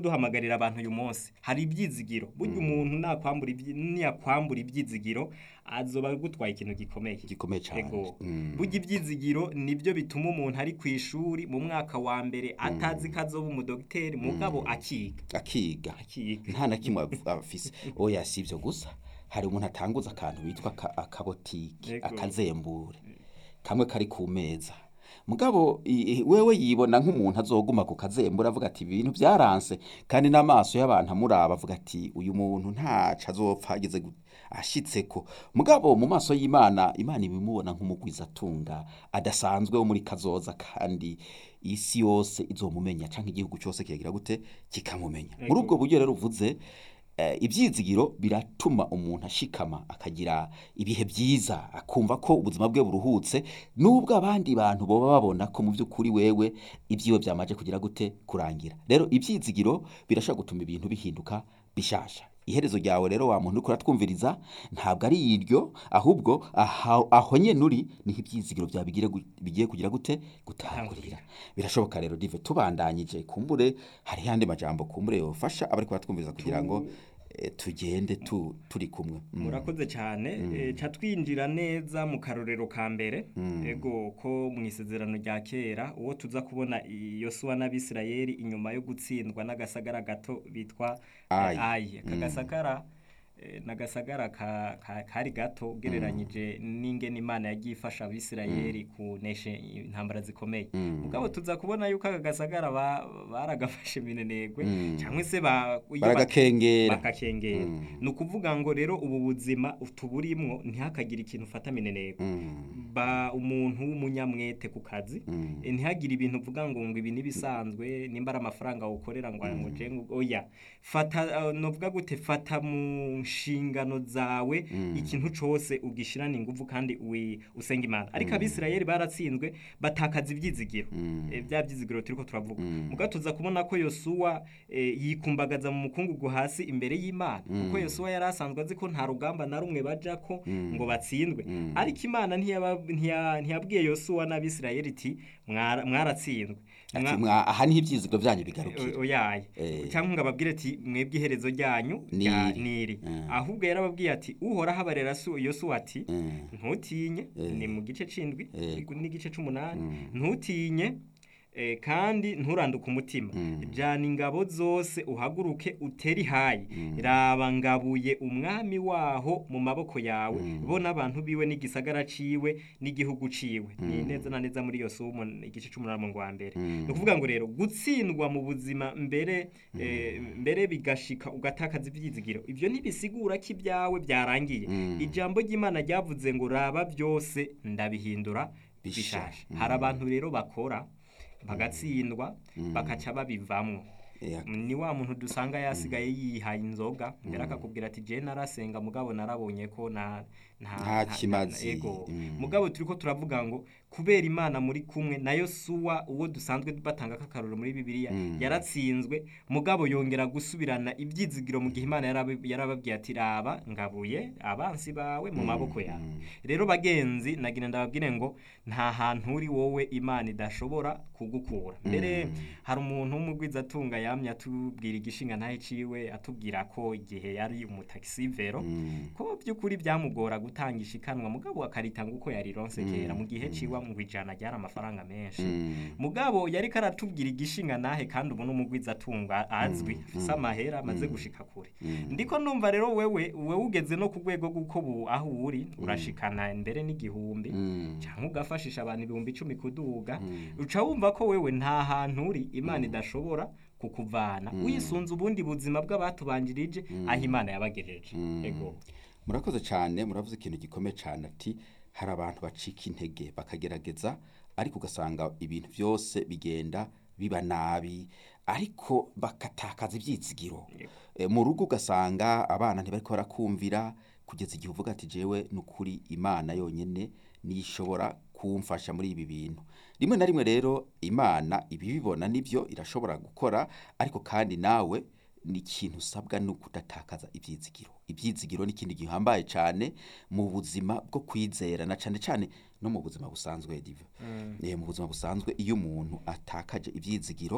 duhamagarira abantu uyu munsi hari ibyizigiro burya umuntu nakwambura ibyi- niyakwambura ibyizigiro azoba agutwaye ikintu gikomeye gikomeye cyane Ego. Mm. burya ibyizigiro nibyo bituma umuntu ari ku ishuri mu mwaka wa mbere atazi ko azoba umudogiteri mugabo akiga akiga akiga nta na kimwe av- afise oya si ibyo gusa hari umuntu atanguza akantu bitwa aka- akabotike Ego. akazembure kamwe kari ku meza mugabo i- i- wewe yibona nk'umuntu azoguma ku kazembure avuga ati ibintu byaranse kandi n'amaso y'abantu amuraba avuga ati uyu muntu ntaco azopfa ageze gu- ashitseko mugabo mu maso y'imana imana ibimubona nk'umugwizatunga adasanzwe wo muri kazoza kandi isi yose izomumenya canke igihugu cyose kigira gute kikamumenya muri Ego. ubwo buryo rero uvuze eh, ibyizigiro biratuma umuntu ashikama akagira ibihe byiza akumva ko ubuzima bwe buruhutse nubwo abandi bantu boba babona ko mu by'ukuri wewe ibyiwe byamaje kugira gute kurangira rero ibyizigiro birashobora gutuma ibintu bihinduka bishasha iherezo ryawe rero wa muntu uriko uratwumviriza ntabwo ari iryo ahubwo aha- aho nyene uri niho ibyizigiro byawe bigire gu- bigiye kugira gute gutangurira birashoboka rero dive tubandanyije kumbure hari yandi majambo kumbure yofasha abari kubatwumviriza kugira ngo eh, tugende tu, turi kumwe Mm. murakoze cyane eh, ca twinjira neza mu karorero ka mbere ego ko mu isezerano rya kera uwo tuza kubona i- yosuwa n'abisirayeli inyuma yo gutsindwa n'agasagara gato bitwa eh, Ayi. ayi aka gasagara eh, n'agasagara ka- ka- kari gato ugereranyije n'ingene imana yagiye ifasha abisirayeli kunesha intambara zikomeye mugabo tuza kubona yuko aka gasagara ba- baragafashe minenegwe Mm. cyangwa se ba- iyo ba- baragakengera bakakengera Mm. ni ukuvuga ngo rero ubu buzima tuburimwo ntihakagire ikintu ufata mineneko Mm. ba umuntu w'umunyamwete ku kazi Mm. eh, ntihagire ibintu uvuga ngo ngo ibi nibisanzwe nimba ari amafaranga ukorera ngo ngo je ngo oya fata uh, novuga gute fata mu nshingano zawe ikintu cose ugishirana ingufu kandi wi- usenga imana ariko abisirayeli baratsinzwe batakaza ivyizigiro Mm. Eh, bya byizigiro turiko turavuga Mm. muga tuza kubona ko yosuwa eh, yikumbagaza mu mukungugu hasi imbere y'imana kuko yosuwa yari asanzwe azi ko nta rugamba na rumwe bajako ngo batsindwe Mm. ariko imana ntiyaba- ntiya- ntiyabwiye yosuwa n'abisirayeli iti "Mwara- mwaratsinzwe Ati, Mwa- mwa- aha niho ibyizigiro byanyu bigarukira o- oyaye Eh. cyangwa ngo ababwire ati mwebwe iherezo ryanyu rya Niri. niri Mm. ahubwo yarababwiye ati uhoraho abarera Su- yosuwa ati Mm. ntutinye Eh. ni mu gice c'indwi Yego. n'igice c'umunani Mm. ntutinye eh, kandi nturanduke umutima Mm. jana ingabo zose uhaguruke uteri hayi Mm. raba ngabuye umwami waho mu maboko yawe Mm. bo n'abantu biwe n'igisagara ciwe n'igihugu ciwe ni neza na neza muri yosuwa umu- igice c'umunani mu wa mbere Mm. ni ukuvuga ngo rero gutsindwa mu buzima mbere eh, mbere bigashika ugatakaza ivyizigiro ivyo ntibisigura ko ibyawe byarangiye Mm. ijambo ry'imana ryavuze ngo raba byose ndabihindura Bisha. bishasha Mm. hari abantu rero bakora bagatsindwa bakaca babivamwo Yeah. ni wa muntu dusanga yasigaye yihaye inzoga mbere akakubwira ati je narasenga mugabo narabonye ko na nta Nta nta- kimazi. ego Mm. mugabo turiko turavuga ngo kubera imana muri kumwe nayo suwa uwo dusanzwe batanga kakaruro muri bibiliya Mm. yaratsinzwe mugabo yongera gusubirana ibyizigiro mu gihe imana yarabi- yarababwiye ati raba ngabuye abansi bawe mu maboko yawe rero bagenzi nagira ndababwire ngo nta hantu uri wowe imana idashobora kugukura mbere hari umuntu w'umugwizatunga yamye atubwira igishinga ntahe ciwe atubwira ko igihe yari umutaxivero Mm. ko by'ukuri byamugora gutanga ishikanwa mugabo akaritanga uko yarironse kera mu gihe ciwe mu ijana ryari amafaranga menshi Mm. mugabo yari karatubwira igishinga nahe kandi ubu n'umugwizatunga azwi afise amahera amaze gushika kure ndiko numva rero wewe wewe ugeze no ku rwego rw'uko bu aho uri urashikana mbere n'igihumbi Mm. cyangwa ugafashisha abantu ibihumbi icumi kuduga Mm. uca wumva ko wewe nta hantu uri imana idashobora kukuvana wisunze ubundi buzima bw'abatubanjirije aho imana yabagejeje Mm. ego murakoze cyane muravuze ikintu gikomeye cyane ati hari abantu bacika intege bakagerageza ariko ugasanga ibintu byose bigenda biba nabi ariko bakatakaza ibyizigiro Yego. Eh, mu rugo ugasanga abana ntibari barakumvira kugeza igihe uvuga ati jewe ni ukuri imana yonyine niyo ishobora kumfasha muri ibi bintu rimwe na rimwe rero imana ibibibona nibyo irashobora gukora ariko kandi nawe ni ikintu usabwa ni ukudatakaza ibyizigiro ibyizigiro ni ikintu gihambaye cyane mu buzima bwo kwizera na cyane cyane no mu buzima busanzwe diva Eh, mu buzima busanzwe iyo umuntu atakaje ibyizigiro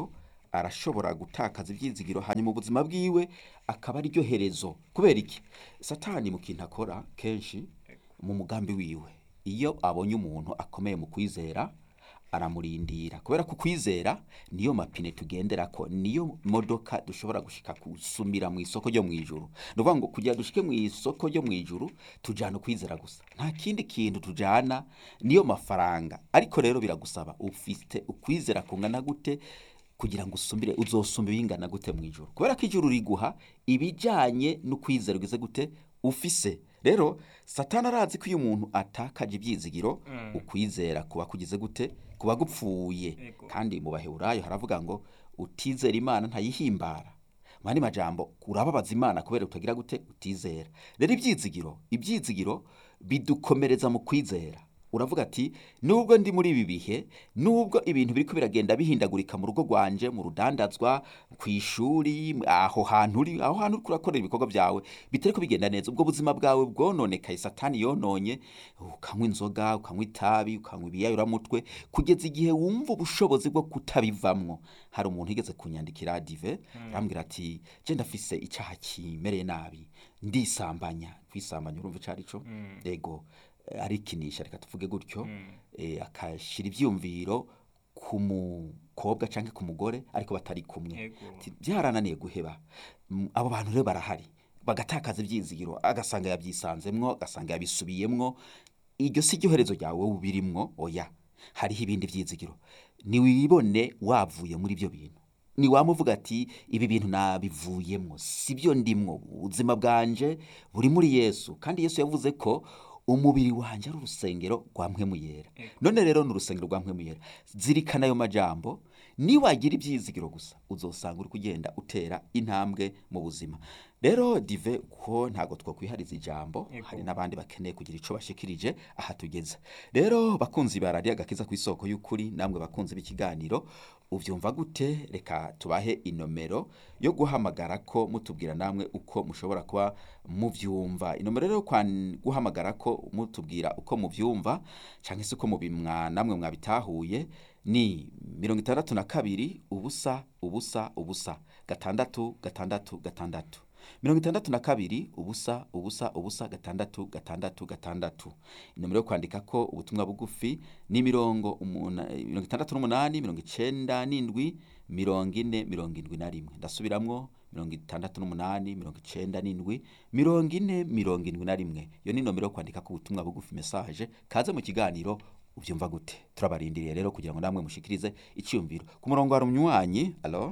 arashobora gutakaza ibyizigiro hanyuma ubuzima bwiwe akaba ariryo herezo kubera iki satani mu kintu akora kenshi mu mugambi wiwe iyo abonye umuntu akomeye mu kwizera aramurindira kubera ko kwizera niyo mapine tugendera ko niyo modoka dushobora gushika gusumira mu isoko ryo mu ijuru ni ukuvuga ngo kugira dushike mu isoko ryo mu ijuru tujyana ukwizera gusa nta kindi kintu tujyana niyo mafaranga ariko rero biragusaba ufite ukwizera kungana gute kugira ngo usumbire uzosumba ibingana gute mu ijuru kubera ko ijuru riguha ibijyanye n'ukwizera ugize gute ufise rero satani arazi ko iyo umuntu atakaje ibyizigiro ukwizera kuba kugize gute kuba gupfuye Ego. kandi mu baheburayo haravuga ngo utizera imana ntayihimbara mu yandi majambo urababaza imana kubera utagira gute utizera rero ibyizigiro ibyizigiro bidukomereza mu kwizera uravuga ati nubwo ndi muri ibi bihe nubwo ibintu biriko biragenda bihindagurika mu rugo rwanje mu rudandazwa ku ishuri aho hantu uri aho hantu uriko urakorera ibikorwa byawe bitariko bigenda neza ubwo buzima bwawe bwononekaye satani yononye ukanywa inzoga ukanywa itabi ukanywa ibiyayuramutwe kugeza igihe wumva ubushobozi bwo kutabivamwo hari umuntu yigeze kunyandikira dive arambwira ati je ndafise icyaha kimereye nabi ndisambanya kwisambanya urumva ico arico ego eh, arikinisha reka tuvuge gutyo eh, akashira ivyumviro ku mukobwa canke ku mugore ariko batari kumwe Ego. Ati, byarananiye guheba Mm, abo bantu rero barahari bagatakaza ibyizigiro agasanga yabyisanzemwo agasanga yabisubiyemwo iryo si ryo herezo ryawe wowe ubirimwo oya hariho ibindi byizigiro niwibone wavuye muri ibyo bintu niwamuvuga ati ibi bintu nabivuyemwo si byo ndimwo ubuzima bwanje buri muri yesu kandi yesu yavuze ko umubiri wanjye ari urusengero rwa mpwemu yera none rero ni urusengero rwa mpwemu yera zirikana ayo majambo niwagira ibyizigiro gusa uzosanga uri kugenda utera intambwe mu buzima rero dive ko ntabwo twakwihariza ijambo Yego. hari n'abandi bakeneye kugira icyo bashikirije aha tugeze rero bakunzi ba radiyo agakiza ku isoko y'ukuri namwe bakunzi b'ikiganiro ubyumva gute reka tubahe inomero yo guhamagara ko mutubwira namwe uko mushobora kuba mubyumva inomero rero yo kwan- guhamagara ko mutubwira uko mubyumva cyangwa se uko mubimwa namwe mwabitahuye ni mirongo itandatu na kabiri ubusa ubusa ubusa gatandatu gatandatu gatandatu mirongo itandatu na kabiri ubusa ubusa ubusa gatandatu gatandatu gatandatu inomero yo kwandika ko ubutumwa bugufi ni mirongo umuna- mirongo itandatu n'umunani mirongo icenda n'indwi mirongo ine mirongo indwi na rimwe ndasubiramwo mirongo itandatu n'umunani mirongo icenda n'indwi mirongo ine mirongo indwi na rimwe iyo ni inomero yo kwandika ko ubutumwa bugufi mesaje kaze mu kiganiro ubyumva gute turabarindiriye rero kugira ngo namwe mushikirize icyumviro ku murongo hari umunywanyi alo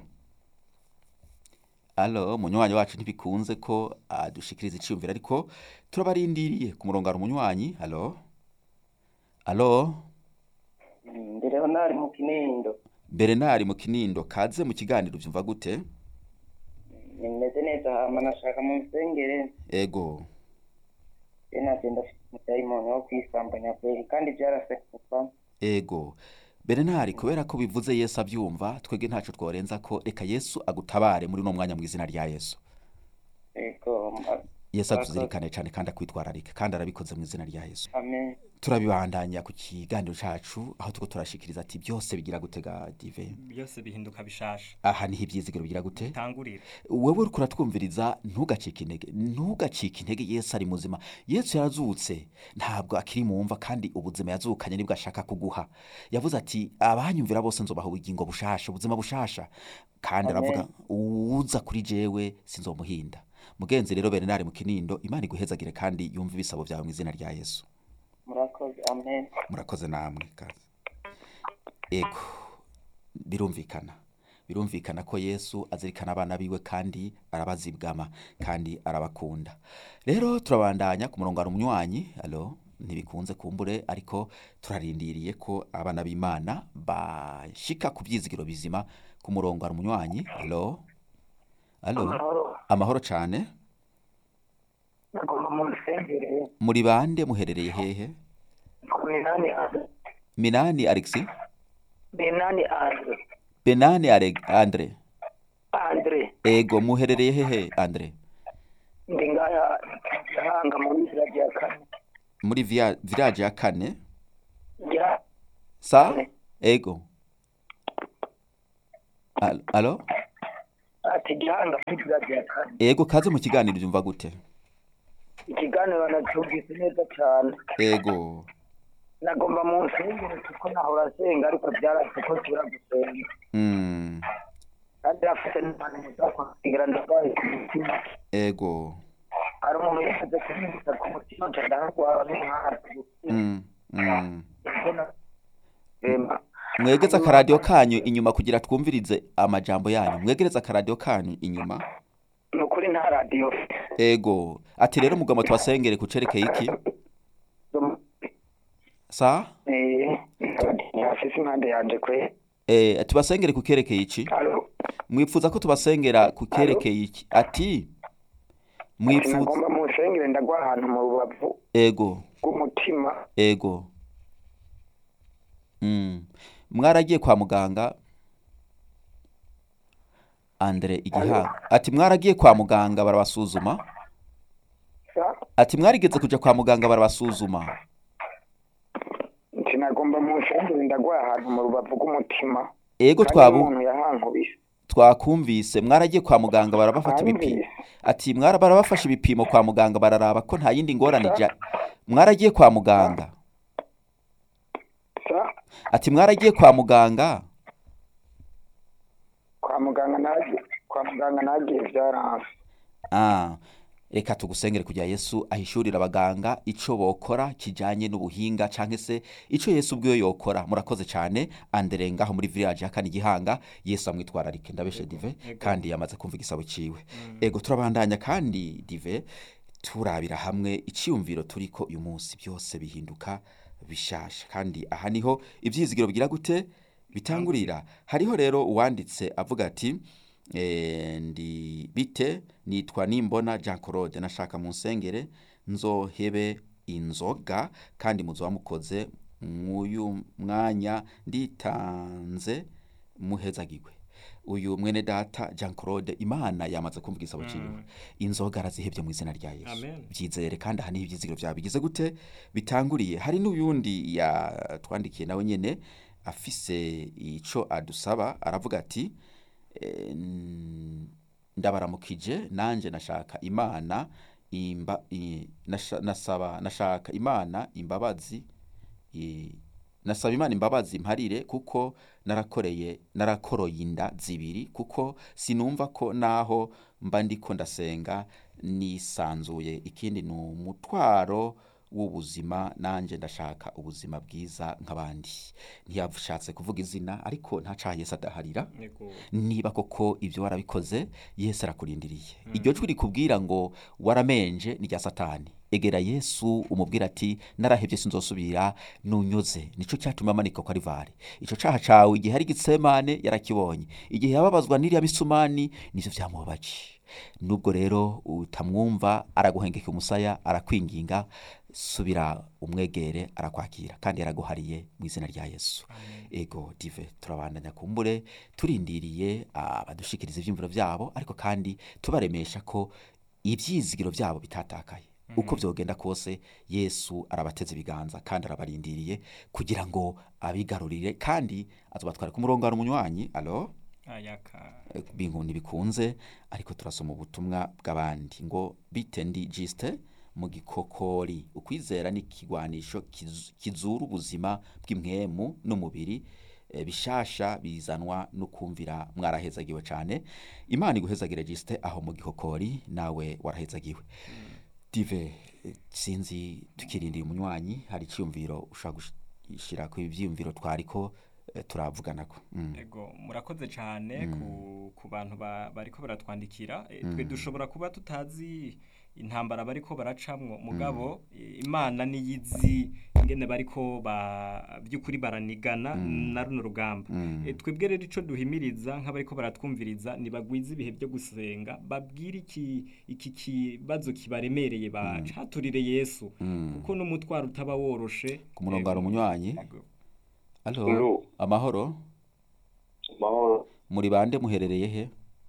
alo umunywanyi wacu ntibikunze ko adushikiriza icyumviro ariko turabarindiriye ku murongo hari umunywanyi alo alo ndi leonari mu kinindo berenari mu kinindo kaze mu kiganiro ubyumva gute nimeze neza hama nashaka mu nsengere ego je nagenda afite umudayimoni wo kwisambanya kweri kandi byarasekuka ego berenari kubera ko bivuze yesu abyumva twebwe ntaco tworenza ko reka yesu agutabare muri uno mwanya mu izina rya yesu ego ma- yesu atuzirikane cyane kandi akwitwararike kandi arabikoze mu izina rya yesu amen turabibandanya ku kiganiro cacu aho tuko turashikiriza ati byose bigira gutega dive byose bihinduka bishasha aha niho ibyizigiro bigira gute tangurira wewe uriko uratwumviriza ntugacike intege ntugacike intege yesu ari muzima yesu yarazutse ntabwo akiri mu mva kandi ubuzima yazukanye nibwo ashaka kuguha yavuze ati abanyumvira bose nzobaha ubugingo bushasha ubuzima bushasha kandi Amen. aravuga uwuza kuri jewe sinzomuhinda mugenzi rero berenari mu kinindo imana iguhezagire kandi yumve ibisabo byawe mu izina rya yesu murakoze amen murakoze namwe kazi ego birumvikana birumvikana ko yesu azirikana abana biwe kandi arabazibwama kandi arabakunda rero turabandanya ku murongo hari umunywanyi alo ntibikunze kumbure ariko turarindiriye ko abana b'imana bashika ku byizigiro bizima ku murongo hari umunywanyi alo alo amahoro amahoro cyane nagomba mu nsengere muri bande muherereye hehe ku minani ane minani alexi benani andre benani Ale- andre andre ego muherereye hehe andre ndi ngaya gahanga mu nzira rya kane muri via- village ya kane rya sa Kane. ego Al- alo ati gihanga kuri radiyo ya kane ego kaze mu kiganiro byumva gute ikiganiro nacyumvise neza cyane ego nagomba mu nsengero kuko nahora asenga ariko byarase ko tubura gusenga mm. kandi afite n'abantu muzakwakira ndarwaye ku mutima ego hari umuntu yashyize kunyibutsa ku mutima nca ndaharwara n'umwana mm. Mm. rema mwegeze akaradiyo kanyu inyuma kugira twumvirize amajambo yanyu mwegereze akaradiyo kanyu inyuma ni ukuri nta radiyo ego ati rero mugomba tubasengere ku cerekeye iki sa afise impande yanje kwe eh, tubasengere ku kerekeye iki Alo, mwifuza ko tubasengera ku kerekeye iki ati mwifuza nagomba mu nsengero ndagwa ahantu mu rubavu ego rw'umutima ego mm. mwaragiye kwa muganga andre igihanga ati mwaragiye kwa muganga barabasuzuma sa ati mwarigeze kuja kwa muganga barabasuzuma nti nagomba mu nsengero ndagwa ahantu mu rubavu rw'umutima ego Kandi twabu umuntu yahankubise twakumvise mwaragiye kwa muganga barabafata ibipimo Twanyumvise. ati mwara barabafashe ibipimo kwa muganga bararaba ko nta yindi ngorane ija mwaragiye kwa muganga sa ati mwaragiye kwa muganga kwa muganga nagiye kwa muganga nagiye byaranse ah reka tugusengere kugira yesu ahishurira abaganga ico bokora kijanye n'ubuhinga canke se ico yesu ubwiwe yokora murakoze cane andere ngaho muri village yakani gihanga yesu amwitwararike ndabeshe dive Ego. kandi yamaze kumva igisabo ciwe ego turabandanya kandi dive turabira hamwe iciyumviro turiko uyu munsi byose bihinduka bishasha kandi aha niho ivyizigiro bigira gute bitangurira hariho rero uwanditse avuga ati eh, ndi bite nitwa nimbona Jean Claude nashaka mu nsengere nzohebe inzoga kandi muzoba mukoze mw'uyu mwanya nditanze muhezagirwe uyu mwene data Jean Claude Imana yamaze kumva igisabo ciwe inzoga arazihebye mu izina rya Yesu Amen. byizere kandi aha niho ibyizigiro byawe bigize gute bitanguriye hari n'uyundi yatwandikiye nawe nyene afise ico adusaba aravuga ati eh, n- ndabaramukije nanje nashaka imana imba, i, nasha, nasaba nashaka imana imbabazi i, nasaba imana imbabazi mparire kuko narakoreye narakoroye inda zibiri kuko sinumva ko naho mba ndiko ndasenga nisanzuye ikindi ni umutwaro w'ubuzima nanje ndashaka ubuzima bwiza nk'abandi ntiyashatse kuvuga izina ariko ntacaha yesu adaharira Ego. niba koko ibyo warabikoze yesu arakurindiriye iryo jwi rikubwira ngo waramenje ni rya satani egera yesu umubwira ati narahebye sinzosubira nunyoze nicyo cyatuma amanika ko ari vare icyo caha cawe igihe ari gitsemane yarakibonye igihe yababazwa n'iriya misumani nivyo vyamubabaje nubwo rero utamwumva araguhengeka umusaya arakwinginga subira umwegere arakwakira kandi yaraguhariye mu izina rya yesu ego dive turabandanya kumbure turindiriye abadushikiriza ivyumviro vyabo ariko kandi tubaremesha ko ivyizigiro vyabo bitatakaye uko vyogenda kose yesu arabateze ibiganza kandi arabarindiriye kugira ngo abigarurire kandi azobatwara ku murongo hari umunywanyi alo ayaka bintu ntibikunze ariko turasoma ubutumwa bw'abandi ngo bite ndi jisite mu gikokori ukwizera ni ikigwanisho kiz- kizura ubuzima bw'imwemu n'umubiri eh, bishasha bizanwa no kumvira mwarahezagiwe cyane imana iguhezagire jisite aho mu gikokori nawe warahezagiwe dive eh, sinzi tukirindira umunywanyi hari icyumviro ushobora gushyira ku ibyiyumviro twariko eh, turavuganako mm. ego murakoze cyane ku, ku bantu ba- bariko baratwandikira E, twe dushobora kuba tutazi intambara bariko baracamwo mugabo e, imana niyizi ingene bariko ba by'ukuri baranigana na runo rugamba E, twebwe rero ico duhimiriza nk'abariko baratwumviriza nibagwiza ibihe byo gusenga babwire iki iki kibazo kibaremereye bacaturire yesu kuko n'umutwaro utaba woroshe ku murongo hari umunywanyi Ego. alo Alo. amahoro mahoro muri bande muherereye he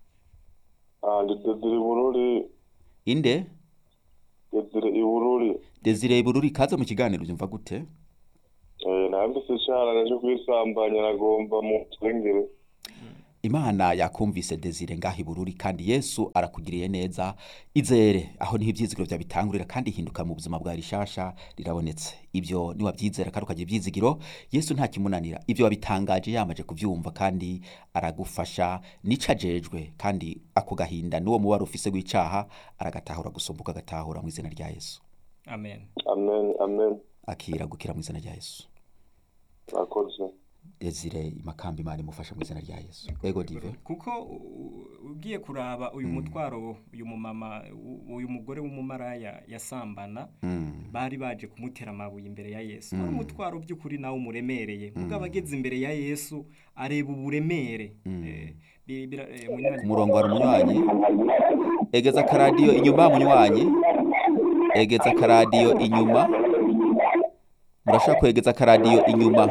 Ah, ndi Desire Bururi inde Desire Ibururi desire bururi kaze mu kiganiro byumva gute eh nambise cyane naje kwisambanya nagomba mu nsengero imana yakumvise desire ngaho ibururi kandi yesu arakugiriye neza izere aho niho ibyizigiro byawe bitangurira kandi hinduka mu buzima bwa rishasha rirabonetse ibyo niwabyizera kandi ukagira ibyizigiro yesu nta kimunanira ibyo wabitangaje yamaje kubyumva kandi aragufasha nica ajejwe kandi ako gahinda n'uwo mubare ufise w'icaha aragatahura gusumbuka agatahura mu izina rya yesu amen amen amen akira gukira mu izina rya yesu murakoze desire imakamba imana imufasha mu izina rya yesu ego dive kuko u- ugiye kuraba uyu mutwaro uyu mumama u- uyu mugore w'umumaraya yasambana Mm. bari baje kumutera amabuye imbere ya yesu ari umutwaro by'ukuri nawe umuremereye mugabo ageze imbere ya yesu areba uburemere Eh, bi- bira- eh, munywanyi- ku murongo hari umunywanyi egeza akaradiyo inyuma munywanyi egeza akaradiyo inyuma murashobora kwegeza akaradiyo inyuma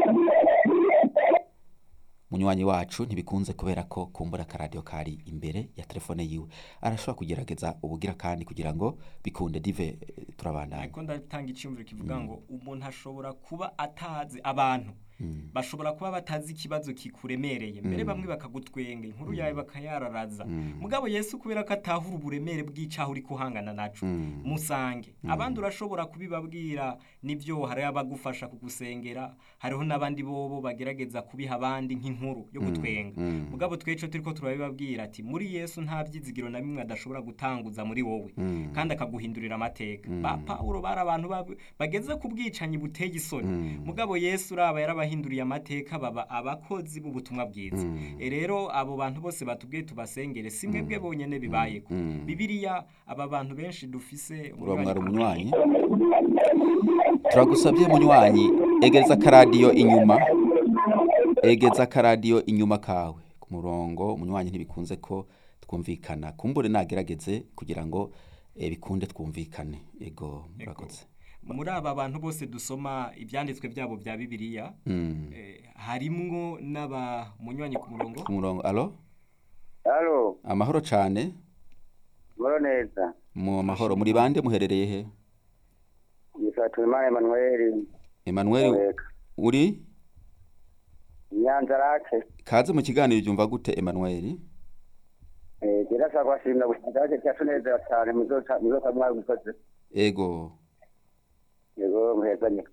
munywanyi wacu ntibikunze kubera ko kumbura akaradiyo kari imbere ya telefone yiwe arashobora kugerageza ubugira kandi kugira ngo bikunde dive eh, turabandanya ariko ndatanga icyumviro kivuga ngo umuntu ashobora kuba atazi abantu bashobora kuba batazi ikibazo kikuremereye mbere bamwe bakagutwenga inkuru yawe bakayararaza mugabo yesu kubera ko atahura uburemere bw'icaho uri kuhangana naco musange abandi urashobora kubibabwira nibyo hari abagufasha kugusengera hariho n'abandi bobo bagerageza kubiha abandi nk'inkuru yo gutwenga mugabo tweco turiko turabibabwira ati muri yesu nta byizigiro na bimwe adashobora gutanguza muri wowe kandi akaguhindurira amateka ba pawulo bari abantu bab- bageze ku bwicanyi buteye isoni mugabo yesu uraba yarabahinduriye amateka baba abakozi b'ubutumwa bwiza E rero abo bantu bose batubwiye tubasengere si mwebwe bonyene bibayeko bibiliya aba bantu benshi dufise uramwara umunywanyi turagusabye munywanyi egeza akaradiyo inyuma egeza akaradiyo inyuma kawe ku murongo umunywanyi ntibikunze ko twumvikana kumbure nagerageze kugira ngo eh, bikunde twumvikane ego murakoze muri aba bantu bose dusoma ibyanditswe byabo bya bibiliya Mm. eh, harimwo n'aba munywanyi ku murongo ku murongo alo halo amahoro cane muro neza mu mahoro muri bande muherereye he yitwa Tuyimana Emmanuel Emmanuel Mureka. uri Nyanza rake kaze mu kiganiro byumva gute Emmanuel eh kirasa kwashimira gushikiraje cyatunezera cyane muzoca muzoca mwabikoze ego yego muhezanye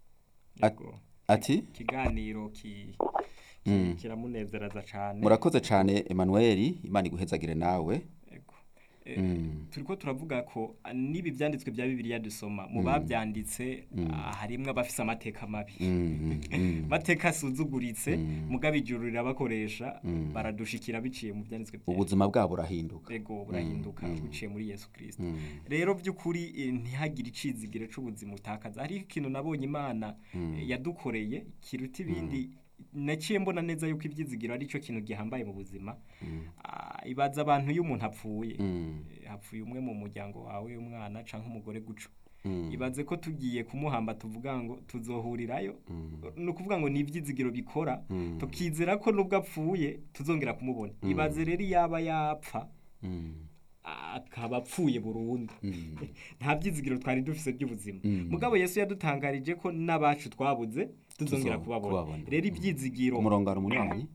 Yego. ati ikiganiro ki ki- Mm. kiramunezeraza cyane murakoze cane Emmanuel imana iguhezagire nawe Yego. Eh, Mm. turiko turavuga ko ah, n'ibi byanditswe bya bibiliya dusoma mu babyanditse ah, harimwo abafise amateka mabi Mm, mm, mm. mateka asuzuguritse Mm. mugabo ijuru rirabakoresha Mm. baradushikira biciye mu byanditswe bya ubuzima bwabo burahinduka ego burahinduka Mm. buciye muri yesu kirisito Mm. rero by'ukuri eh, ntihagire icizigiro c'ubuzima utakaza hariho ikintu nabonye imana eh, yadukoreye kiruta ibindi naciye mbona neza yuko ibyizigiro ari cyo kintu gihambaye mu buzima Ah, ibaza abantu iyo umuntu apfuye Mm. Eh, hapfuye umwe mu muryango wawe umwana canke umugore guco Mm. ibaze ko tugiye kumuhamba tuvuga ngo tuzohurirayo ni ukuvuga ngo ni ibyizigiro bikora Mm. tukizera ko nubwo apfuye tuzongera kumubona ibaze rero yaba yapfa Mm. akaba apfuye burundu Mm. nta byizigiro twari dufise by'ubuzima Mm. mugabo yesu yadutangarije ko n'abacu twabuze tuzongera Tuzo- kubabona kubabona. rero ibyizigiro ku murongo hari umunywanyi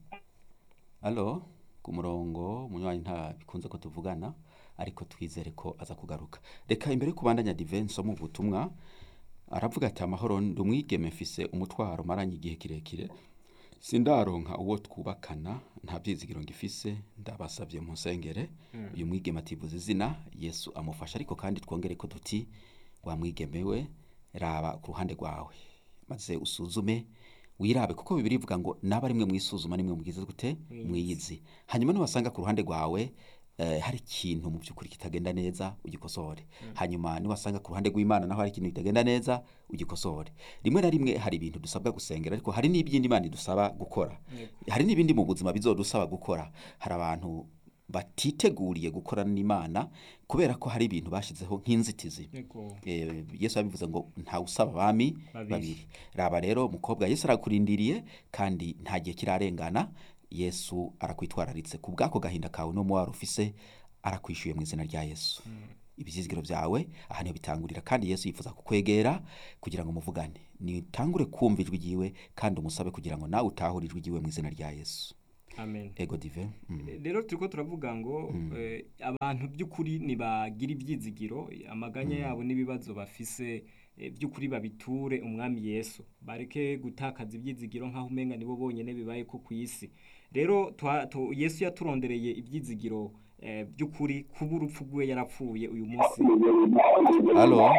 alo ku murongo umunywanyi nta bikunze ko tuvugana ariko twizere ko aza kugaruka reka imbere yo kubandanya divenso mu butumwa aravuga ati amahoro ndi umwigeme mfise umutwaro maranye igihe kirekire sindaronka uwo twubakana nta byizigiro ngifise ndabasabye mu nsengere uyu mwigeme ativuza izina yesu amufasha ariko kandi twongere ko duti wa mwigeme we raba ku ruhande rwawe maze usuzume wirabe kuko bibiri bivuga ngo naba rimwe mwisuzuma nimwe mugize gute mwiyizi hanyuma niwasanga ku ruhande rwawe eh, hari ikintu mu by'ukuri kitagenda neza ugikosore hanyuma niwasanga ku ruhande rw'imana naho hari ikintu kitagenda neza ugikosore rimwe na rimwe hari ibintu dusabwa gusengera ariko hari n'ibindi imana idusaba gukora hari n'ibindi mu buzima bizodusaba gukora hari abantu batiteguriye gukorana n'imana kubera ko hari ibintu bashizeho nk'inzitizi Yego. Eh, yesu yabivuze ngo ntawe usaba abami Babiri. babiri raba rero umukobwa yesu arakurindiriye kandi nta gihe kirarengana yesu arakwitwararitse ku bw'ako gahinda kawe n'umubabaro ufise arakwishyuye mu izina rya yesu ibizizigiro byawe aha niho bitangurira kandi yesu yifuza kukwegera kugira ngo muvugane nitangure kumva ijwi ryiwe kandi umusabe kugira ngo nawe utahure ijwi ryiwe mu izina rya yesu amen ego dive mm. rero turiko turavuga ngo eh, abantu by'ukuri nibagira ibyizigiro amaganya yabo n'ibibazo bafise eh, by'ukuri babiture umwami yesu bareke gutakaza ibyizigiro nk'aho umenga nibo bonyene bibaye ko ku isi rero twa- tu- yesu yaturondereye ibyizigiro eh, by'ukuri kuba urupfu rwe yarapfuye uyu munsi halo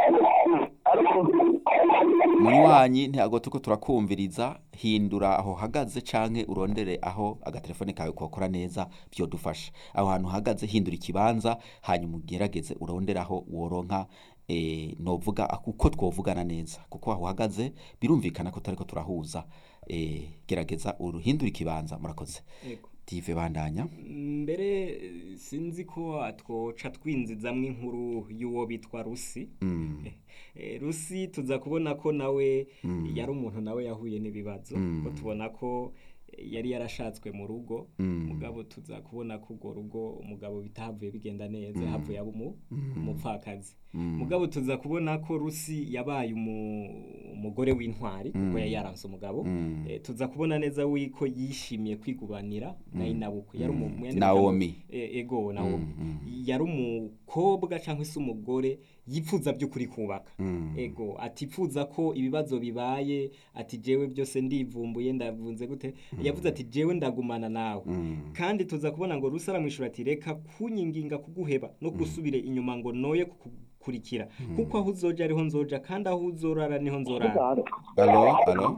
munywanyi ntabwo turiko turakumviriza hindura aho uhagaze canke urondere aho agatelefone kawe kokora neza vyodufasha aho hantu uhagaze hindura ikibanza hanyuma ugerageze urondere aho woronka eh, novuga uko twovugana neza kuko aho uhagaze birumvikana ko tutariko turahuza eh, gerageza uruhindura ikibanza murakoze Yego. dive bandanya mbere eh, sinzi ko twoca twinzizamwo inkuru y'uwo bitwa rusi mm. Eh, rusi tuza kubona ko nawe yari umuntu nawe yahuye n'ibibazo ko tubona ko eh, yari yarashatswe mu rugo mugabo tuza kubona ko urwo rugo umugabo bitahavuye bigenda neza havuye aba umu- umupfakazi mugabo tuza kubona ko rusi yabaye umu- umugore w'intwari kuko yari yaranse umugabo Eh, tuza kubona neza wiko yishimiye kwigubanira na inabukwe yari umu- mu yandi Naomi. magambo- Eh, ego nawomi yari umukobwa cyangwa se umugore yipfuza by'ukuri kubaka ego atipfuza ko ibibazo bibaye ati jewe byose ndivumbuye ndavunze gute yavuze ati jewe ndagumana nawe kandi tuza kubona ngo rusa aramwishura ati reka kunyinginga kuguheba no gusubire inyuma ngo noye kukurikira kuko aho uzoja ariho nzoja kandi aho uzorara niho nzorara alo alo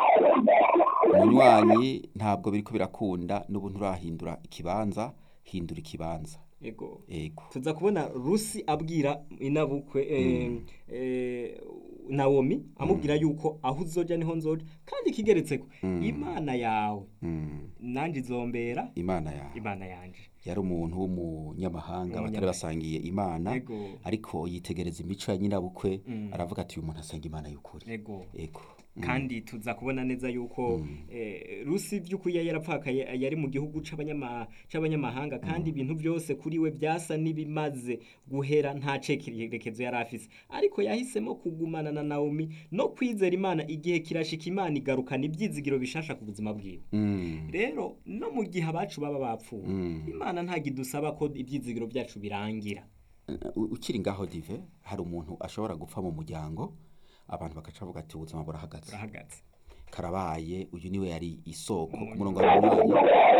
munywanyi ntabwo biriko birakunda n'ubu nturahindura ikibanza hindura ikibanza ego ego tuza kubona rusi abwira inabukwe eh, eh, nawomi amubwira yuko aho uzoja niho nzoja kandi kigeretseko imana yawe Mm. nanjye izombera imana yawe imana yanje yari umuntu w'umunyamahanga batari Umunyamahanga. basangiye imana Ego. ariko yitegereza imico ya nyirabukwe aravuga ati uyu muntu asenga imana y'ukuri ego ego kandi tuza kubona neza yuko eh, rusi by'ukuri yari yarapfakaye yari mu gihugu c'abanyama- c'abanyamahanga kandi ibintu byose kuri we byasa n'ibimaze guhera nta cekerekezo yari afise ariko yahisemo kugumana na nawomi no kwizera imana igihe kirashika imana igarukana ibyizigiro bishasha ku buzima bwiwe Mm. rero no mu gihe abacu baba bapfuye imana ntabwo idusaba ko ibyizigiro byacu birangira U- ukiri ngaho dive hari umuntu ashobora gupfa mu muryango abantu bagaca bavuga ati ubuzima burahagaze turahagaze karabaye uyu niwe yari isoko ku murongo wa munywanyi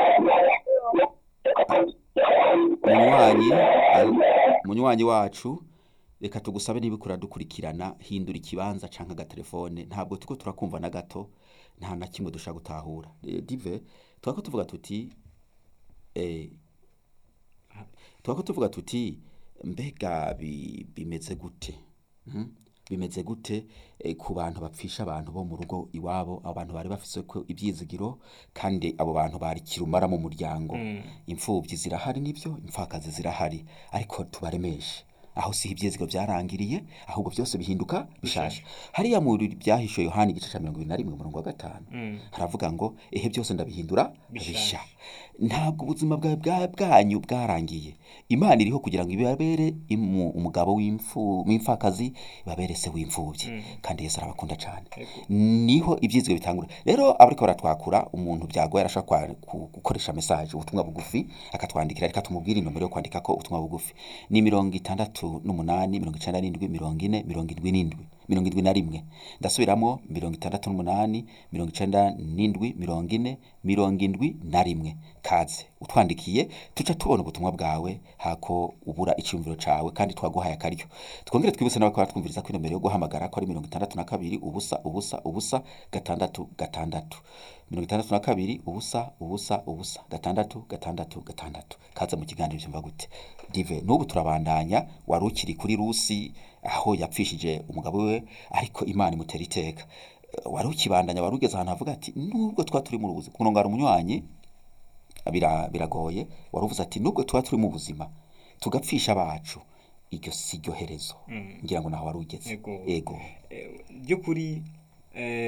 munywanyi al- munywanyi wacu reka tugusabe niba ukura dukurikirana hindura ikibanza canke agatelefone ntabwo turiko turakumva na gato nta na kimwe dushaka gutahura Eh, dive twako tuvuga tuti eh, twako tuvuga tuti mbega bi- bimeze gute Mhm. bimeze gute eh, ku bantu bapfisha abantu bo mu rugo iwabo abantu bari bafise ko ibyizigiro kandi abo bantu bari kirumara mu muryango imfubyi zirahari nibyo imfakazi zirahari ariko tubaremeshe aho si ibyizigiro byarangiriye ahubwo byose bihinduka bishasha hariya mu byahishuye yohani igice cya mirongo ibiri na rimwe umurongo wa gatanu haravuga ngo ehe byose ndabihindura Bishasha. bisha ntabwo ubuzima bwawe bwa- bwanyu bwarangiye imana iriho kugira ngo ibabere imu- umugabo w'imfu- w'imfakazi ibabere se w'imfubyi kandi yesu arabakunda cyane niho ibyizigiro bitangura rero abariko baratwakura umuntu byagoye arashobora kwa- ku- gukoresha mesaje ubutumwa bugufi akatwandikira reka tumubwire inomero yo kwandika ko ubutumwa bugufi ni mirongo itandatu n'umunani mirongo icenda n'indwi mirongo ine mirongo indwi n'indwi mirongo indwi na rimwe ndasubiramo mirongo itandatu n'umunani mirongo icenda n'indwi mirongo ine mirongo indwi na rimwe kaze utwandikiye tuca tubona ubutumwa bwawe hako ubura icyumviro cawe kandi twaguhaye akaryo twongere twibutse n'abakora twumviriza ko inomero yo guhamagara ko ari mirongo itandatu na kabiri ubusa ubusa ubusa gatandatu gatandatu mirongo itandatu na kabiri ubusa ubusa ubusa gatandatu gatandatu gatandatu kaze mu kiganiro byumva gute dive n'ubu turabandanya wari ukiri kuri rusi aho yapfishije umugabo we ariko imana imutera iteka Eh, wari ukibandanya wari ugeze ahantu havuga ati nubwo twa turi mu buzima ku murongo hari umunywanyi bira- biragoye wari uvuze ati nubwo tuba turi mu buzima tugapfisha abacu iryo si ryo herezo ngira ngo naho wari ugeze Ego. ego Eh, by'ukuri eh,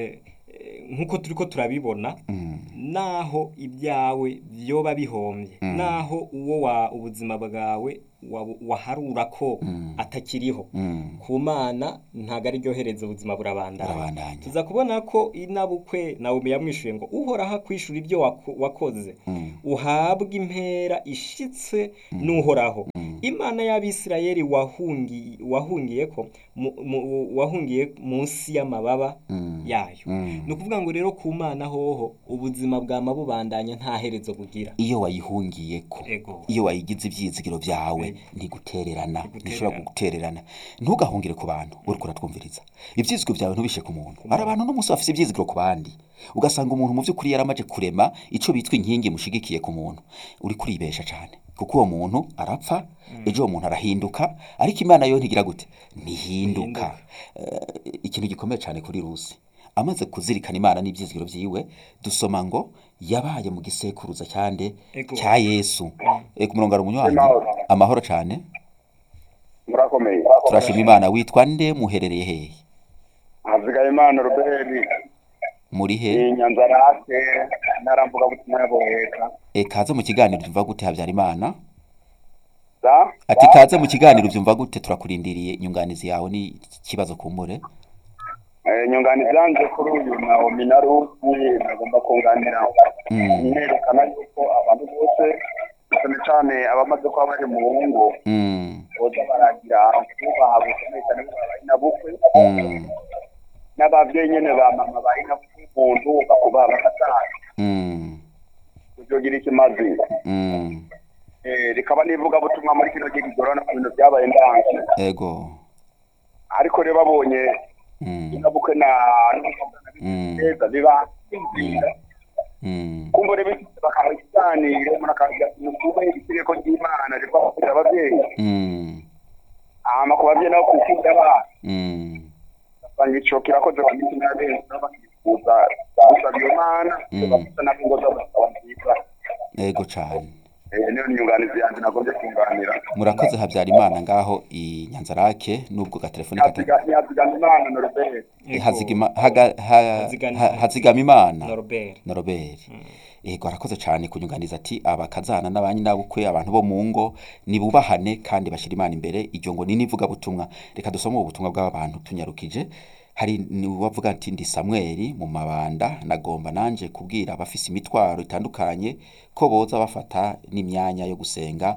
eh, nk'uko turiko turabibona Mm. naho ibyawe byoba bihombye Mm. naho uwo wa ubuzima bwawe wa- waharura ko Mm. atakiriho Mm. ku mana ntabwo ari ryo hereza ubuzima burabandanya Burabandanya. tuza kubona ko inabukwe nawe yamwishuye ngo uhoraho akwishura ibyo wako- wakoze Mm. uhabwa impera ishitse n'uhoraho Mm. imana y'abisirayeli wahungiye wahungiye ko mu- mu- wahungiye munsi y'amababa Mm. yayo Mm. ni ukuvuga ngo rero ku mana hoho ubuzima bwama bubandanya nta herezo bugira iyo wayihungiyeko ego iyo wayigize ibyizigiro byawe ntigutererana Ntigutererana. ntishobora gutererana ntugahungire ku bantu uriko uratwumviriza ibyizigiro byawe ntubishe ku muntu hari abantu n'umunsi bafite ibyizigiro ku bandi ugasanga umuntu mu by'ukuri yaramaje kurema icyo bitwa inkingi mushigikiye ku muntu uri kuribesha cyane kuko uwo muntu arapfa ejo uwo muntu arahinduka ariko imana yo ntigira gute ntihinduka Eh, ikintu gikomeye cyane kuri rusi amaze kuzirikana imana n'ibyizigiro byiwe dusoma ngo yabaye mu gisekuruza cyande Ego. cya yesu Eh, ku murongo hari umunywanyi Amahoro. amahoro cyane murakomeye turashima imana witwa nde muherereye hehe hazigaye imana ruberi muri he ni nyanza rake narambuga butumwa yaboheka e, kaze mu kiganiro byumva gute habyarimana za ati kaze mu kiganiro byumva gute turakurindiriye inyunganizi yawe ni ikibazo kumbure Eh, nyunganizi yanjye kuri uyu naomi na rusi nagomba kunganira Mm. nerekana yuko abantu bose cyane cyane abamaze kuba bari mu ngo mm, boza baragira kubaha gukomeye cyane kuko bari na bukwe mm, n'ababyeyi nyine ba mama bari na umuntu bakubaha bakataha mm, kugira ikimazi mm. Eh, rikaba n'ivugabutumwa muri kino gihe kigorana ku bintu byabaye ndanze ego ariko rero babonye mm, inabukwe na mm, neza biba bimvira mm, kumva rero bakaha ikiganiro umuntu akagira nukubaha itegeko ry'imana riva kugira ababyeyi mm, hama ku babyeyi nabo kwikunda abana mm, basanga ico kirakoze kwa miti na benshi nabo bakifuza gusaba iyo mana Mm. bafite nabo ingo zabo zikaba nziza ego cyane Eh, niyo nyunganizi yanjye nagombye kunganira murakoze habyarimana ngaho i nyanzarake nubwo gatelefoni kata Ntihaziga- ntihazigama imana na rubere Ego. hazigama haga- ha- Hazigama- ha- hazigama imana Norbert na robert yego arakoze cyane kunyunganiza ati abakazana n'abanyi n'abukwe abantu bo mu ngo nibubahane kandi bashyira imana imbere iryo ngo ni n'ivugabutumwa reka dusome ubu butumwa bw'aba bantu tunyarukije hari uwavuga ati ndi samweli mu mabanda nagomba nanjye kubwira abafise imitwaro itandukanye ko boza bafata n'imyanya yo gusenga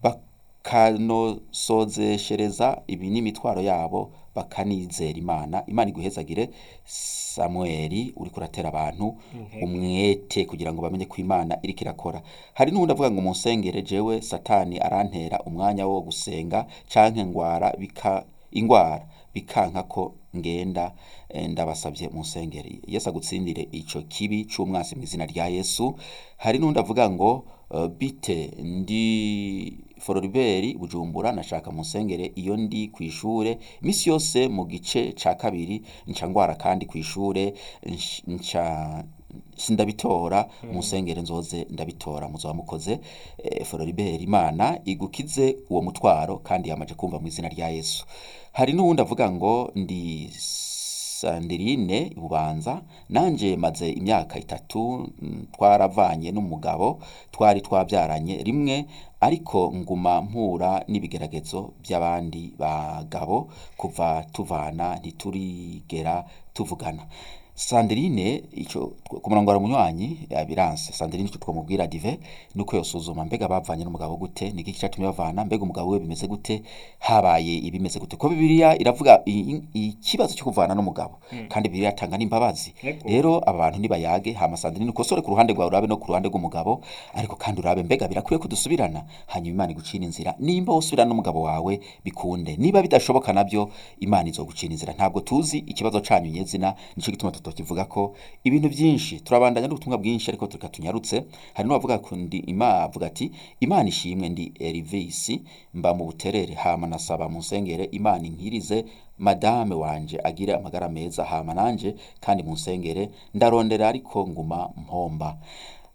bakanosozeshereza ibi n'imitwaro yabo bakanizera imana imana iguhezagire samweli uri kuratera abantu umwete kugira ngo bamenye ko imana iriko irakora hari n'uwundi avuga ngo munsengere jewe satani arantera umwanya wo gusenga canke ngwara bika ingwara bikanka ko ngenda eh, ndabasabye munsengere yesu agutsindire ico kibi c'umwasi mu izina rya yesu hari n'undi avuga ngo eh, bite ndi fororiberi bujumbura nashaka munsengere iyo ndi ku ishure imisi yose mu gice ca kabiri nca ngwara kandi ku ishure nsh- nca sindabitora musengere nzoze ndabitora muzoba mukoze eh, fororiberi imana igukize uwo mutwaro kandi yamaje kumva mu izina rya yesu hari n'uwundi avuga ngo ndi sandirine bubanza nanje maze imyaka itatu mm, twaravanye n'umugabo twari twabyaranye rimwe ariko nguma mpura n'ibigeragezo by'abandi bagabo kuva tuvana ntiturigera tuvugana Sandrine ico ku murongo wa munywanyi yabiranse Sandrine ico twamubwira dive nuko yosuzuma mbega bavanye n'umugabo gute niki cyatumye bavana mbega umugabo we bimeze gute habaye ibimeze gute ko bibiliya iravuga i- i- ikibazo cyo kuvana n'umugabo kandi bibiliya atanga n'imbabazi Ego. rero aba bantu nibayage hama Sandrine ukosore ku ruhande rwawe urabe no ku ruhande rw'umugabo ariko kandi urabe mbega birakwiye ko dusubirana hanyuma Imana igucira inzira nimba usubirana n'umugabo wawe bikunde niba bidashoboka nabyo Imana izogucira inzira ntabwo tuzi ikibazo canyu nyezina nico gituma tutokivuga ko ibintu byinshi turabandanya n'ubutumwa bwinshi ariko tureka tunyarutse hari n'uwavuga ko ndi Imana avuga ati Imana ishimwe ndi Elvis mba mu buterere hama nasaba munsengere Imana inkirize madame wanje agire amagara meza hama nanje kandi munsengere ndarondera ariko nguma mpomba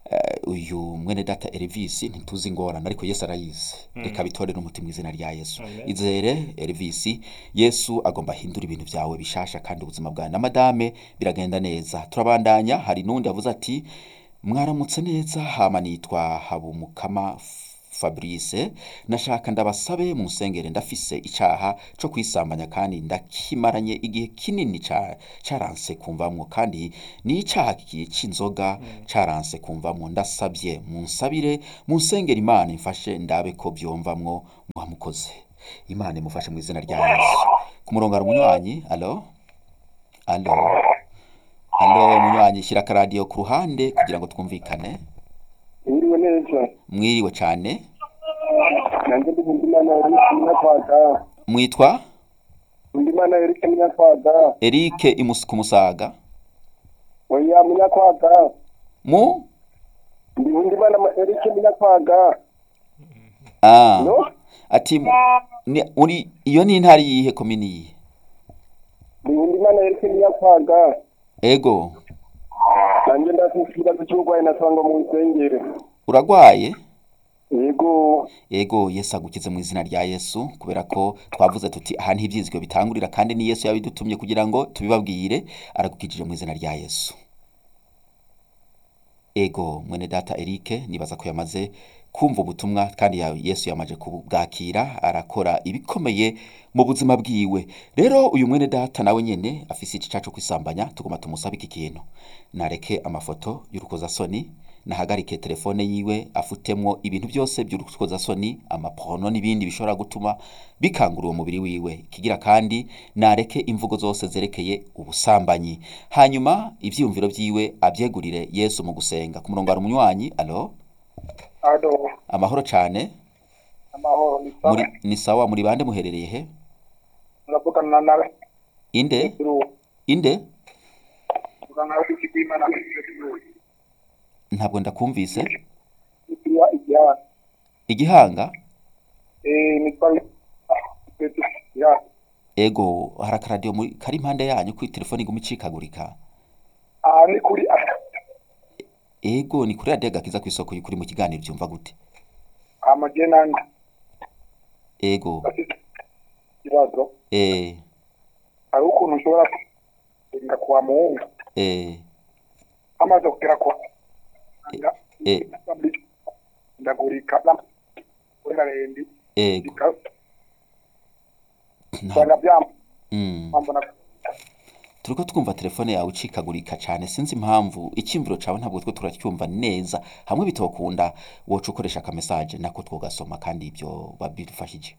eh, uyu mwene data Elvis ntituzi ingorane ariko Yesu arayizi reka bitorere umuti mu izina rya Yesu Amen. izere Elvis Yesu agomba ahindura ibintu byawe bishasha kandi ubuzima bwawe na madame biragenda neza turabandanya hari n'undi yavuze ati mwaramutse neza hama nitwa habumukama Fabrice nashaka ndabasabe mu nsengere ndafise icaha co kwisambanya kandi ndakimaranye igihe kinini ca- caranse kumvamwo kandi ni icaha kigiye c'inzoga caranse kumvamwo ndasabye munsabire mu nsengere imana imfashe ndabe ko vyomvamwo muhamukoze imana imufashe mu izina rya yesu ku murongo hari umunywanyi alo alo alo munywanyi shyira akaradiyo ku ruhande kugira ngo twumvikane Mwiriwe neza. mwiriwe cane Nanjye ndi Nkundimana Eric Munyakwaga. mwitwa Nkundimana Eric Munyakwaga. Eric imus ku musaga Oya Munyakwaga. mu Ndi Nkundimana Ma- Eric Munyakwaga. ah No? ati mu- ni- uri iyo ni intara yihe komini yihe Ndi Nkundimana Eric Munyakwaga. ego Nanjye ndafite ikibazo cy'uburwayi nasanga mu nsengere. uragwaye Yego. ego yesu agukize mu izina rya yesu kubera ko twavuze tuti aha niho ibyizigiro bitangurira kandi ni yesu yabidutumye kugira ngo tubibabwire aragukijije mu izina rya yesu ego mwene data Eric nibaza ko yamaze kumva ubutumwa kandi ya- yesu yamaje kubwakira arakora ibikomeye mu buzima bwiwe rero uyu mwene data nawe nyene afise igica cyo kwisambanya tugomba tumusabe iki kintu nareke amafoto y'urukozasoni nahagarike telefone yiwe afutemwo ibintu byose by'urukozasoni amaporno n'ibindi bishobora gutuma bikangura uwo mubiri wiwe kigira kandi nareke imvugo zose zerekeye ubusambanyi hanyuma ivyiyumviro vyiwe abyegurire yesu mu gusenga ku murongo hari umunywanyi alo Ado. amahoro cane Amahoro ni muri ni sawa muri bande muherereye he Muravugana nawe. inde inde Muganga nawe kwimana ntabwo ndakumvise Ikiriya ijyana. igihanga Eh nitwa ya. ego hari akaradiyo muri kari impande yanyu kuri telefone iguma icikagurika Ah ni kuri ego ni kuri radiyo gakiza ku isoko y'ukuri mu kiganiro byumva gute amajenani. ego Bafite ikibazo. eh hari ukuntu ushobora kurinda kuwa muhungu eh amaze kugera kwa eh ndagurika n'amarembi ego usanga nta- mm. byambona turiko twumva telefone yawe icikagurika cane sinzi impamvu icyimviro cawe ntabwo twe turacyumva neza hamwe bitokunda woca ukoresha akamesaje nako twogasoma kandi ibyo babidufashije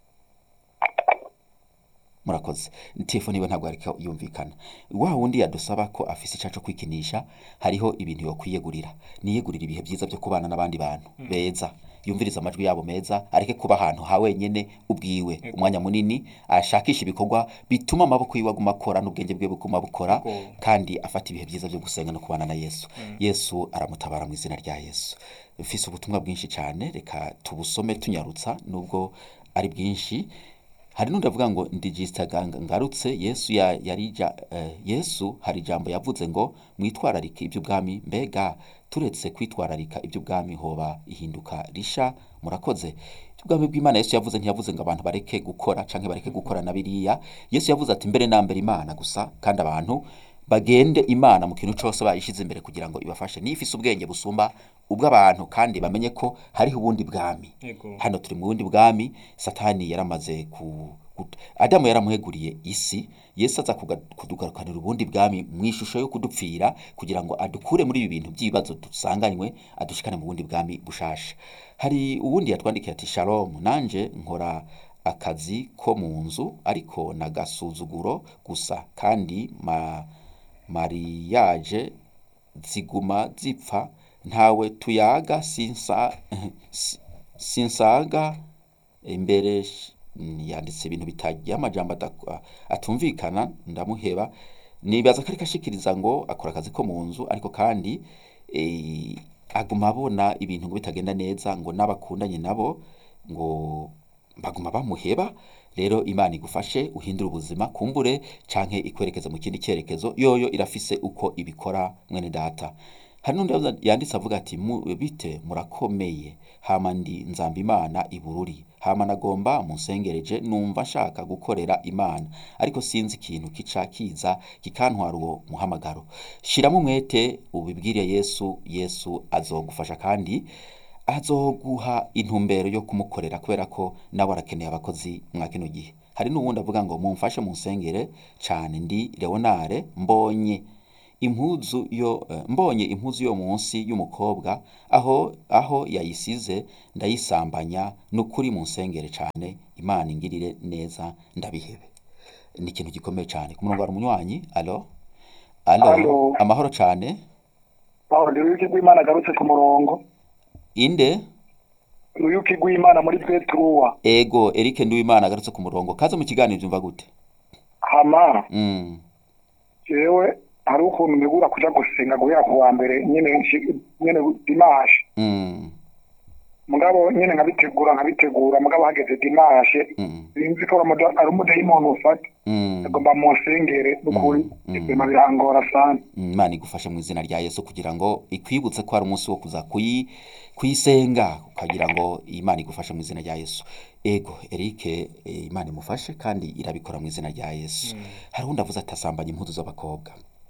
murakoze telefone iwe ntabwo ariko yumvikana wa wundi yadusaba ko afise icaco kwikinisha hariho ibintu yokwiyegurira niyegurira ibihe byiza byo kubana n'abandi bantu beza yumviriza amajwi yabo meza areke kuba ahantu ha wenyene ubwiwe umwanya munini ashakisha ibikorwa bituma amaboko yiwe aguma akora n'ubwenge bwe buguma bukora Go. kandi afata ibihe byiza byo gusenga no kubana na yesu yesu aramutabara mu izina rya yesu mfise ubutumwa bwinshi cyane reka tubusome tunyarutsa nubwo ari bwinshi hari n'undi avuga ngo ndigisitaga ngarutse yesu ya, yarija eh, yesu hari ijambo yavuze ngo mwitwararike iby'ubwami mbega turetse kwitwararika iby'ubwami hoba ihinduka risha murakoze iby'ubwami bw'imana yesu yavuze ntiyavuze ngo abantu bareke gukora canke bareke gukora na biriya yesu yavuze ati mbere na mbere imana gusa kandi abantu bagende imana mu kintu cyose bayishize imbere kugira ngo ibafashe niyo ifise ubwenge busumba ubw'abantu kandi bamenye ko hariho ubundi bwami Ego. hano turi mu bundi bwami satani yaramaze ku ku- adamu yaramuheguriye isi yesu aza kuga- kudugarukanira ubundi bwami mu ishusho yo kudupfira kugira ngo adukure muri ibi bintu by'ibibazo dusanganywe adushikane mu bundi bwami bushasha hari uwundi yatwandikiye ati shalom nanje nkora akazi ko mu nzu ariko nagasuzuguro gusa kandi ma, mariyaje ziguma zipfa ntawe tuyaga sinsa si- sinsaga imbere sh- yanditse ibintu bitagiye amajambo adak- atumvikana ndamuheba nibaza ko ariko ashikiriza ngo akora akazi ko mu nzu ariko kandi eh, aguma abona ibintu ngo bitagenda neza ngo n'abakundanye nabo ngo baguma bamuheba rero imana igufashe uhindure ubuzima kumbure canke ikwerekeza mu kindi cyerekezo yoyo irafise uko ibikora mwene data hari n'undi yavuze- yanditse avuga ati "Mu- bite murakomeye hama ndi nzamba imana ibururi hama nagomba munsengereje numva nshaka gukorera imana ariko sinzi ikintu kica kiza kikantwara uwo muhamagaro shiramo umwete ubibwire yesu yesu azogufasha kandi azoguha intumbero yo kumukorera kubera ko nawe arakeneye abakozi mwa kino gihe hari n'uwundi avuga ngo mumfashe munsengere cyane ndi leonare mbonye impuzu yo eh, mbonye impuzu yo munsi y'umukobwa aho aho yayisize ndayisambanya nukuri munsengere cyane imana ingirire neza ndabihebe ni ikintu gikomeye cyane ku murongo wa umunywanyi alo alo Alo. amahoro cyane aho ndi uruyuki rw'imana agarutse ku murongo inde uruyuki rw'imana muri petruwa ego Eric Nduwimana agarutse ku murongo kaze mu kiganiro byumva gute hama mm. jewe hari ukuntu ntegura kuja gusenga guhera ku wa mbere nyene nshi- nyene dimashe Mm. mugabo nyene nkabitegura nkabitegura mugabo hageze dimashe Mm. sinzi ko aramuda- ari umudayimoni ufata Mm. agomba munsengere n'ukuri Mm. ibema birangora sana imana igufashe mu izina rya yesu kugira ngo ikwibutse ko hari umunsi wo kuza kuyi kuyisenga ukagira ngo imana igufashe mu izina rya yesu ego Eric eh, imana imufashe kandi irabikora mu izina rya yesu hari undi avuze ati asambanya impuzu z'abakobwa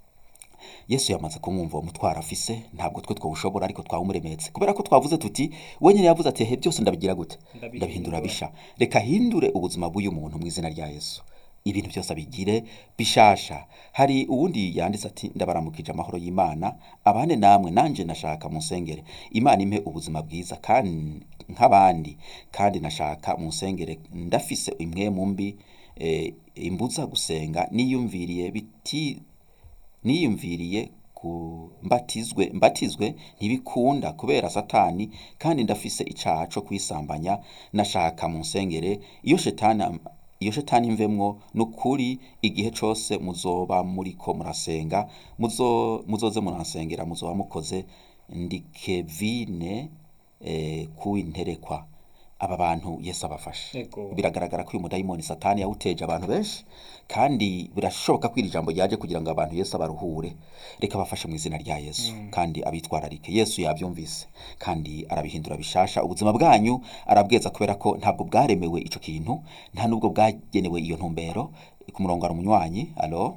yesu yamaze kumwumva uwo mutwaro afise ntabwo twe twawushobora ariko twawumuremetse kubera ko twavuze tuti we nyine yavuze ati he byose ndabigira gute Ndabihindura. ndabihindura bisha reka ahindure ubuzima bw'uyu muntu mu izina rya yesu ibintu byose abigire bishasha hari uwundi yanditse ati ndabaramukije amahoro y'imana abane namwe nanje nashaka munsengere imana impe ubuzima bwiza kandi nk'abandi kandi nashaka munsengere ndafise imwe mu mbi eh, imbuza gusenga niyumviriye biti niyumviriye ku mbatizwe mbatizwe ntibikunda kubera satani kandi ndafise icaha co kwisambanya nashaka mu nsengere iyo shetani iyo shetani imvemwo nukuri igihe cose muzoba muriko murasenga muzo muzoze murasengera muzoba mukoze ndi Kevine eh, kuwinterekwa aba bantu Yesu abafashe Ego. biragaragara ko uyu mudayimoni satani yawuteje abantu benshi kandi birashoboka ko iri jambo ryaje kugira ngo abantu Yesu abaruhure reka bafashe mu izina rya Yesu kandi abitwararike Yesu yabyumvise kandi arabihindura bishasha ubuzima bwanyu arabweza kubera ko ntabwo bwaremewe ico kintu nta nubwo bwagenewe iyo ntumbero ku murongo hari umunywanyi alo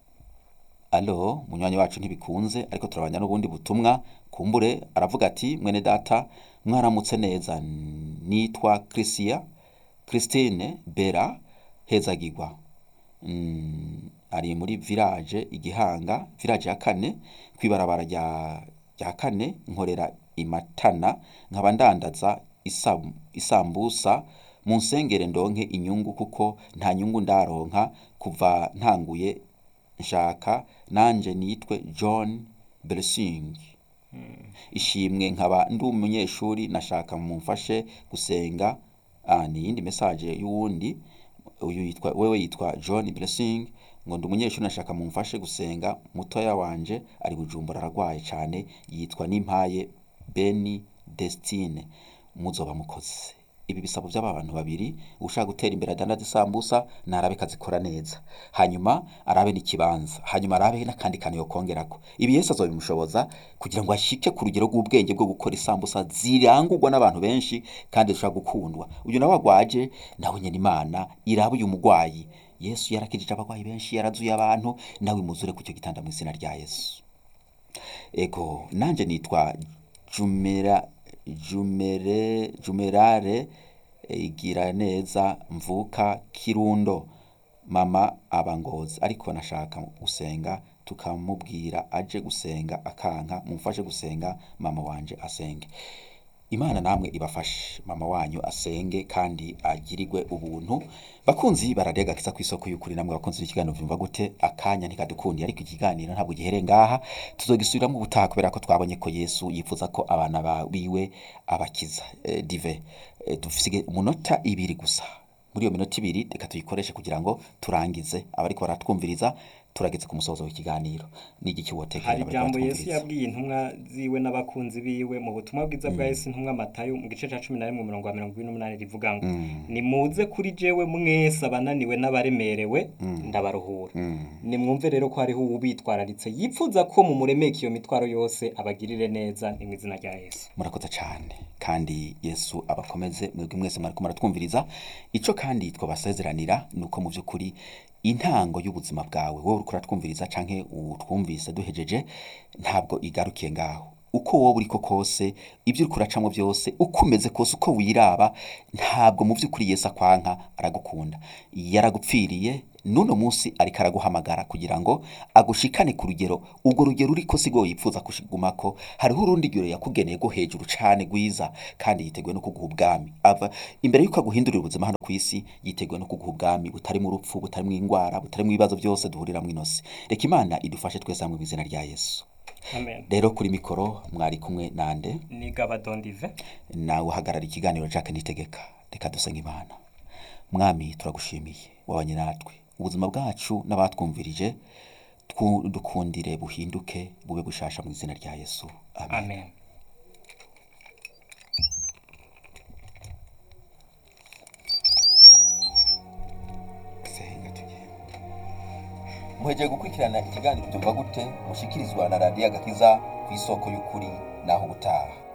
alo munywanyi wacu ntibikunze ariko turabanya n'ubundi butumwa kumbure aravuga ati mwene data mwaramutse neza nitwa Chrisia Christine Bera Hezagirwa Mm, ari muri village igihanga village ya kane kwibarabara rya rya kane nkorera imatana nkaba ndandaza isam- isambusa mu nsengere ndonke inyungu kuko nta nyungu ndaronka kuva ntanguye nshaka nanje nitwe John Blessing ishimwe nkaba ndi umunyeshuri nashaka mumfashe gusenga ah, ni iyindi message y'uwundi uyu yitwa wewe yitwa John Blessing ngo ndi umunyeshuri nashaka mumfashe gusenga mutoya wanje ari bujumbura aragwaye cyane yitwa Nimpaye Beni Destine muzoba mukoze ibi bisabo by'aba bantu babiri ushaka gutera imbere adandaza isambusa narabe kazikora neza hanyuma arabe n'ikibanza hanyuma arabe n'akandi kantu yokongerako ibi Yesu azobimushoboza kugira ngo ashike ku rugero rw'ubwenge bwo gukora isambusa zirangurwa n'abantu benshi kandi zishobora gukundwa uyu nawe agwaje nawe nyene imana iraba uyu mugwayi Yesu yarakijije abagwayi benshi yarazuye abantu nawe imuzure ku cyo gitanda mu izina rya Yesu ego nanje nitwa jumera jumere jumerare eh, igira neza mvuka kirundo mama abangozi ariko nashaka gusenga tukamubwira aje gusenga akanka mumfashe gusenga mama wanje asenge imana namwe ibafashe mama wanyu asenge kandi agirirwe ubuntu bakunzi bararega kisa ku isoko y'ukuri namwe bakunzi b'ikiganiro vyumva gute akanya ntikadukundiye ariko ikiganiro ntabwo gihere ngaha tuzogisubiramo ubutaha kubera ko twabonye ko yesu yifuza ko abana ba- biwe abakiza eh, dive eh, dufise umunota ibiri gusa muri iyo minota ibiri reka tuyikoreshe kugira ngo turangize abariko baratwumviriza turageze ku musozo w'ikiganiro n'igiki wotekerera hari bariko ijambo yesu baratwumviriza? yabwiye intumwa ziwe n'abakunzi biwe mu butumwa bwiza bwa yesu intumwa matayo mu gice cya cumi na rimwe umurongo wa mirongo ine n'umunani rivuga ngo nimuze kuri jewe mwese abananiwe n'abaremerewe ndabaruhura nimwumve rero ko hariho uwubitwararitse yipfuza ko mumuremeka iyo mitwaro yose abagirire neza ni mu izina rya yesu murakoze cyane kandi yesu abakomeze mwebwe mwese mwariko muratwumviriza ico kandi twabasezeranira ni uko mu by'ukuri intango y'ubuzima bwawe wowe uriko uratwumviriza canke utwumvise duhejeje ntabwo igarukiye ngaho uko wowe uriko kose ibyo uriko uracamwo byose uko umeze kose uko wiraba ntabwo mu by'ukuri yesu akwanka aragukunda yaragupfiriye n'uno munsi ariko araguhamagara kugira ngo agushikane ku rugero urwo rugero uriko sigo yipfuza kushigumako hariho urundi rugero yakugeneye rwo hejuru cane rwiza kandi yiteguye no kuguha ubwami ava imbere y'uko aguhindurira ubuzima hano ku isi yiteguye no kuguha ubwami butarimo urupfu butarimo indwara butarimo ibibazo byose duhuriramwo inosi reka imana idufashe twese hamwe mu izina rya yesu amen rero kuri mikoro mwari kumwe nande ni gabadondive nawe uhagarara ikiganiro Jacques Nitegeka reka dusenge imana mwami turagushimiye wabanye natwe ubuzima bwacu n'abatwumvirije twu- dukundire buhinduke bube bushasha mu izina rya yesu amen amen senga tugende muhegeye gukurikirana ikiganiro byumva gute mushikirizwa na radiyo agakiza ku isoko y'ukuri naho ubutaha